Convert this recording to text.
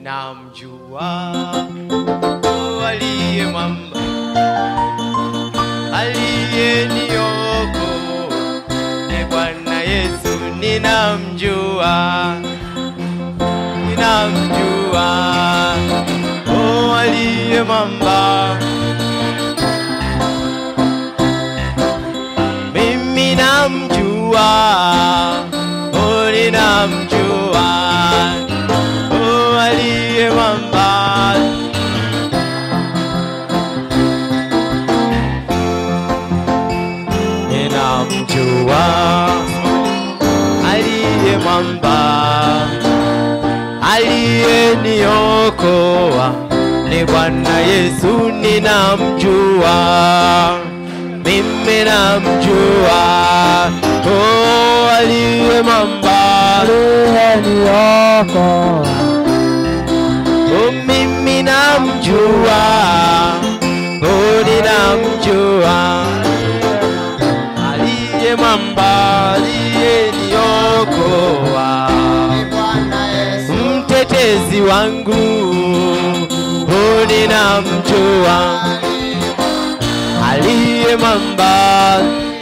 ninamjua oh, aliye mwamba aliyeniokoa ni Bwana Yesu, ninamjua ninamjua oh, aliye mwamba mimi namjua oh, ninamjua oh, aliye mwamba ninamjua aliye mwamba aliyeniokoa ni Bwana Yesu, ninamjua mimi namjua, oh, aliye mwamba aliyeniokoa oh, mimi namjua, oh, ninamjua aliye mwamba aliyeniokoa mtetezi wangu oh, ninamjua aliye mwamba